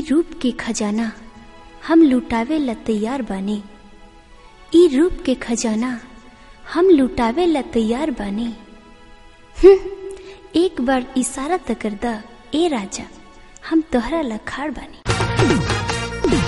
रूप के खजाना हम लुटावे ला तैयार बानी ई रूप के खजाना हम लुटावे ला तैयार बानी हम्म, एक बार इशारा त कर दा ए राजा हम तोहरा ला खाड़ बानी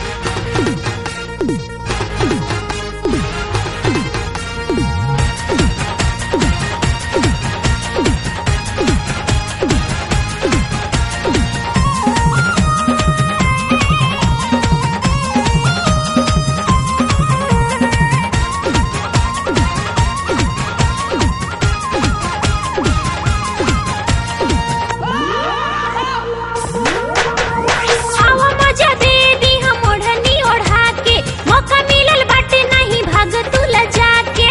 आवा मजा दे दी हम ओढ़नी ओढ़ा के मौका मिलल बाटे नहीं भाग तू लजा के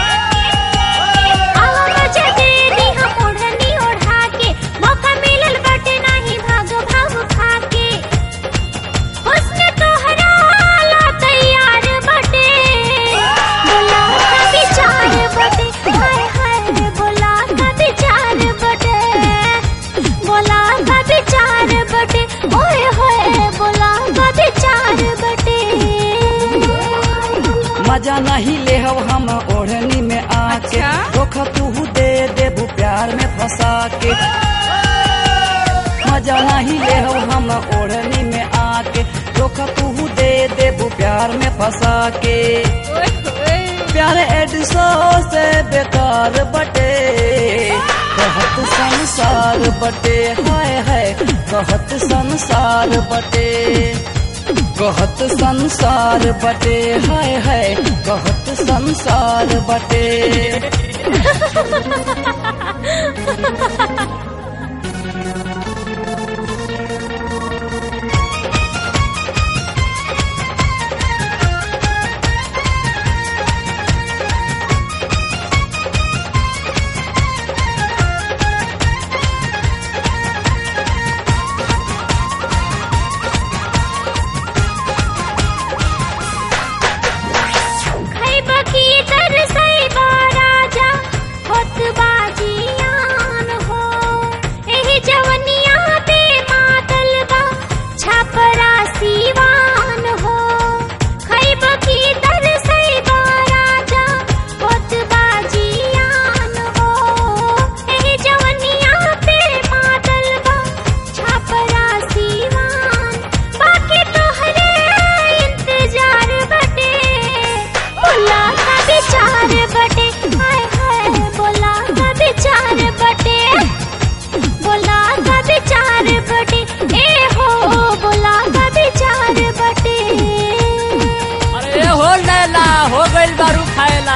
आवा मजा दे दी हम ओढ़नी ओढ़ा के मौका मिलल बाटे नहीं भाग भाग खा के हुस्न तोहरा ला तैयार बटे बोला का विचार बटे हाय हाय बोला का विचार बटे बोला का विचार बटे ओए होए बोला का विचार बटे मजा नहीं ले हम ओढ़नी में आके धोख तू दे देबू प्यार में फंसा के मजा नहीं ले हम ओढ़नी में आके धोख तू दे देबू प्यार में फंसा के प्यार एडसो से बेकार बटे कहत संसार बटे हाय हाय कहत संसार बटे कहत संसार बटे हाय हाय कहत संसार बटे खैबा की तरसैबा राजा होत बाजियान हो एही जवनिया पे मातल बा छपरा सीवान हो खैबा की तरसैबा राजा होत बाजियान हो एही जवनिया पे मातल बा छपरा सीवान बाकी तोहरे इंतजार बटे बोला का विचार बटे हाय हाय बोला का विचार बटे बोला का विचार बटे ए हो बोला का विचार बटे अरे हो लैला हो गइल बारू खाएला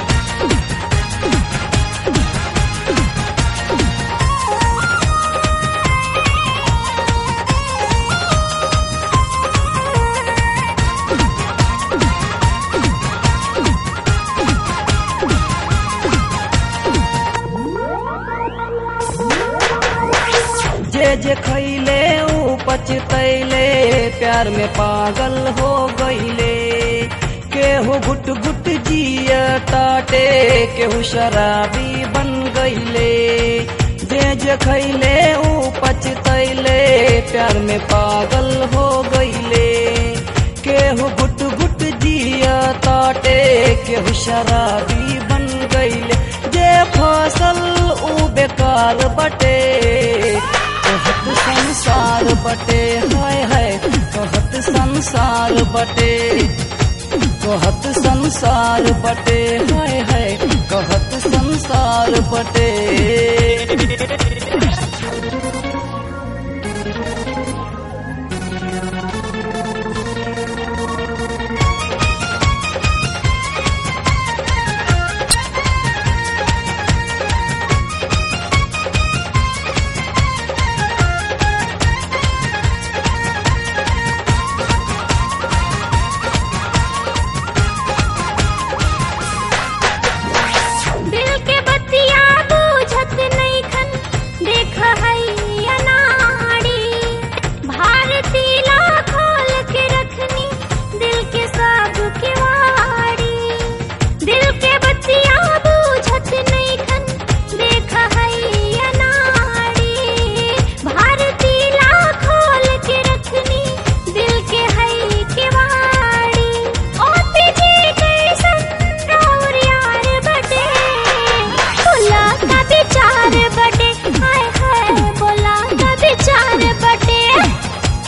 जे जे खैले ऊ पचतैले प्यार में पागल हो गईले केहू घुट घुट जिया ताटे केहू शराबी बन गईले जे जे खैले ऊ पचतैले प्यार में पागल हो गईले केहू घुट घुट जिया ताटे केहू शराबी बन गईले जे फसल ऊ बेकार बटे कहत संसार बटे हाय हाय कहत संसार बटे कहत संसार बटे हाय हाय कहत संसार बटे दिल के बत्तियां बुझत नहीं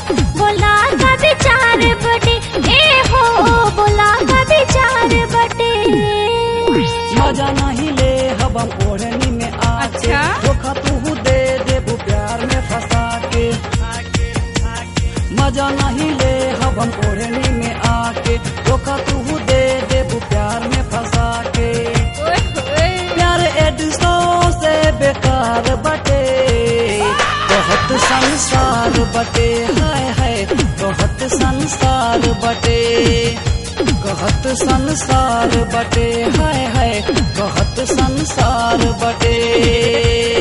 बोला का विचार बटे ए हो बोला का विचार बटे मजा नहीं ले हब हम ओढ़नी में आके अच्छा? धोखा तू दे देबू प्यार में फंसा के मजा नहीं ले हब हम ओढ़नी में आके धोखा तू दे देबू प्यार में फंसा के ओए होए प्यार एडसो से बेकार बटे बहुत संसार बटे हाय हाय बहुत संसार बटे बहुत संसार बटे हाय हाय बहुत संसार बटे